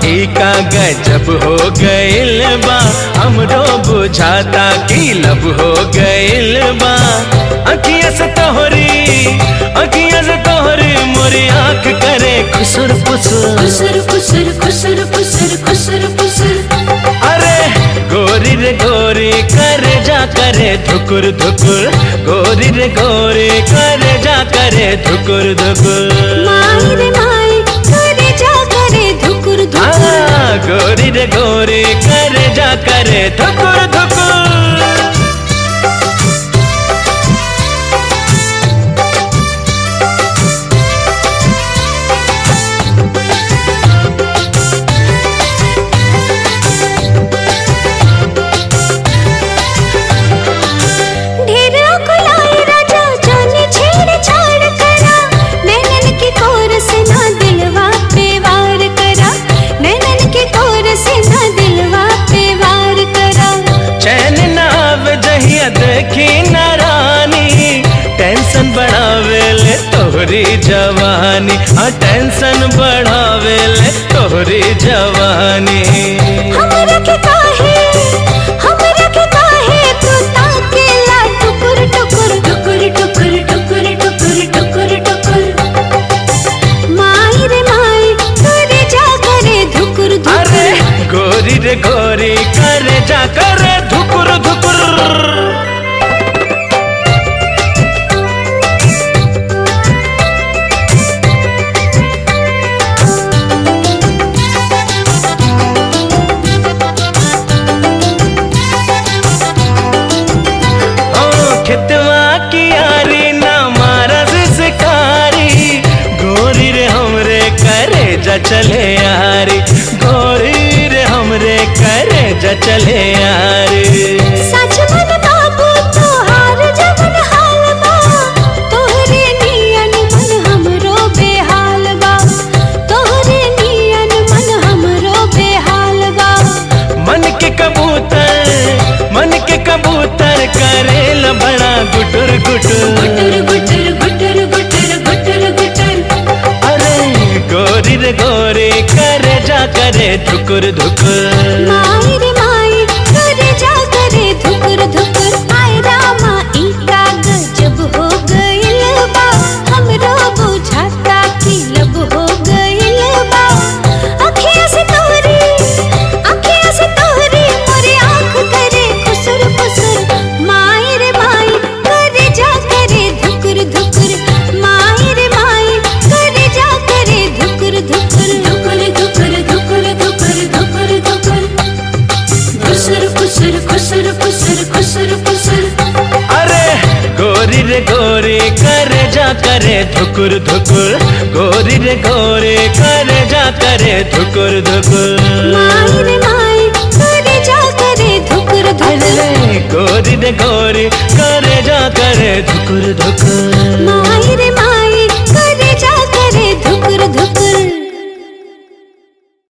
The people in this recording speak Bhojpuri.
ई का गजब हो गइल बा हमरो बुझाता कि लब हो गइल बा अखिया से तोहरी अखिया से तोहरी मोरी आंख करे खुसुर पुसुर खुसर खुसर खुसर खुसर खुसर खुसर अरे गोरी रे गोरी करे जा करे धुकुर धुकुर गोरी रे गोरी करे जा करे धुकुर धुकुर माई रे माई करे जा करे धुकुर धुकुर आ, गोरी रे गोरी करे जा करे धुकुर धुकुर ढेर अकुलाई राजा जाने छेड़ छाड़ करा नैनन के कोर से ना दिलवा पे वार करा नैनन के कोर से ना दिलवा पे वार करा चैन ना आवे जहिया देखी ना रानी टेंशन बढ़ावे ले तोहरी जवानी हाँ टेंशन बढ़ावे ले तोहरी जवानी हमरा के काहे हमरा के काहे तू ताकेला टुकुर टुकुर टुकुर टुकुर टुकुर टुकुर टुकुर टुकुर माई रे माई करे जा करे धुकुर अरे धुकुर गोरी रे गोरी करे जा करे धुकुर धुकुर ओ खेतवा की यारी ना मारा शिकारी गोरी रे हमरे करे जा चले यारी गोरी रे हमरे करे जा चले यारी सच मन बाबू तोहार जवन हाल बा तोहरे नियन मन हमरो बेहाल बा तोहरे नियन मन हमरो बेहाल बा मन के कबूतर मन के कबूतर करेल बड़ा गुटुर गुटुर गुटर गुटर गुटर गुटर गुटर गुटर अरे गोरी रे गोरी करे जा करे धुकुर धुकुर माई रे माई करे जा करे धुकुर धुकुर आय रामा ई का गजब हो गइल बा हमरो बुझाता कि लब हो गइल बा अखियाँ से तोहरी अखियाँ से तोहरी मोरे आँख करे खुसुर खुसुर माई रे माई करे जा करे धुकुर धुकुर माई रे माई करे जा करे धुकुर धुकुर धुकुर धुकुर धुकुर धुकुर धुकुर धुकुर खुसर खुसर खुसर खुसर खुसर खुसर अरे गोरी रे गोरी करे जा करे धुकुर धुकुर गोरी रे गोरी करे जा करे धुकुर धुकुर माई रे माई करे जा करे धुकुर धुकुर अरे गोरी रे गोरी करे जा करे धुकुर धुकुर माई